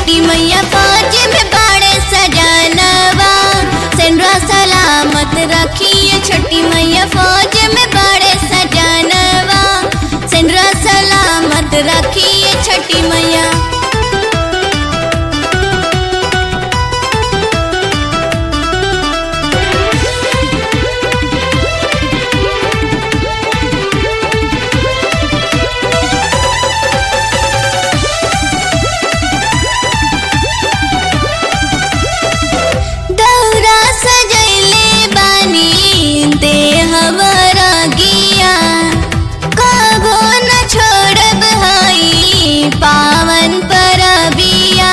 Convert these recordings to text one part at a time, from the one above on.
छठी मैया फौज में बाड़े सजानवा सेंड्रा सलामत रखिए छठी मैया फौज में बाड़े सजानवा सेंड्रा सलामत रखिए छठी मैया दौरा सजैले बानी देहवरा गिया कबो न छोड़ब हई पावन परबिया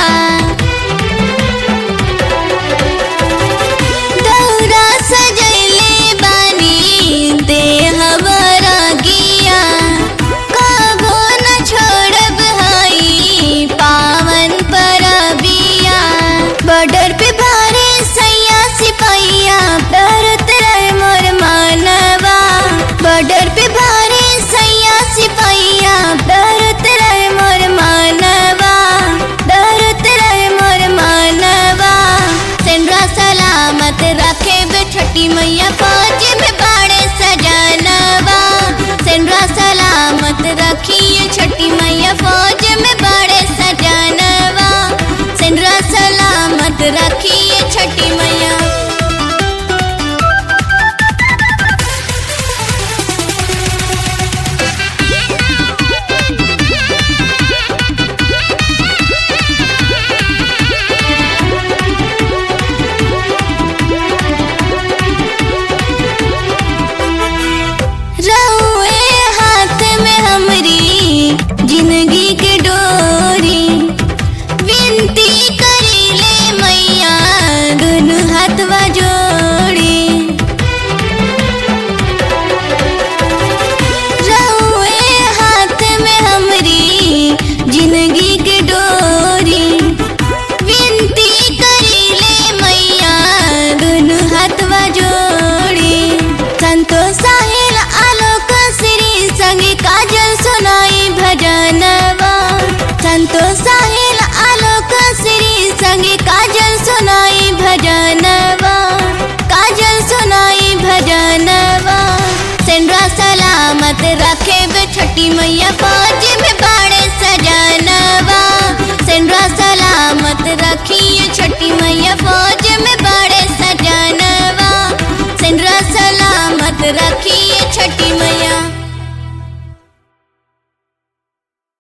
दौरा सजैले बानी देहवरा गिया कबो न छोड़ब हई पावन परबिया बॉर्डर पे भारे सैया सिपैया डरत रहे मोर मानवा बॉर्डर पे भारे सैया सिपैया डरत रहे मोर मानवा डरत रहे मोर मानवा सेंड्रा सलामत रखे बे छठी मैया फौज में बाड़े सजानवा सेंड्रा सलामत रखिए छठी मैया फौज में बाड़े सजानवा सेंड्रा सलामत रखिए छठी मैया रहुए हाथ में हमरी जिंदगी के डोरी विनती करीले मैया दोनों हाथवा जोड़ी रहुए हाथ में हमरी जिंदगी के डोरी विनती करीले मैया दोनों हाथवा जोड़ी संतोष साहिल आलोक श्री संगे काजल सुनाई भजनवा संतोष साहिल आलोक श्री संगे काजल सुनाई भजनवा काजल सुनाई भजनवा सेंड्रा सलामत रखे बे छठी मैया फौज में बाड़े सजानवा सेंड्रा सलामत रखिए छठी मैया फौज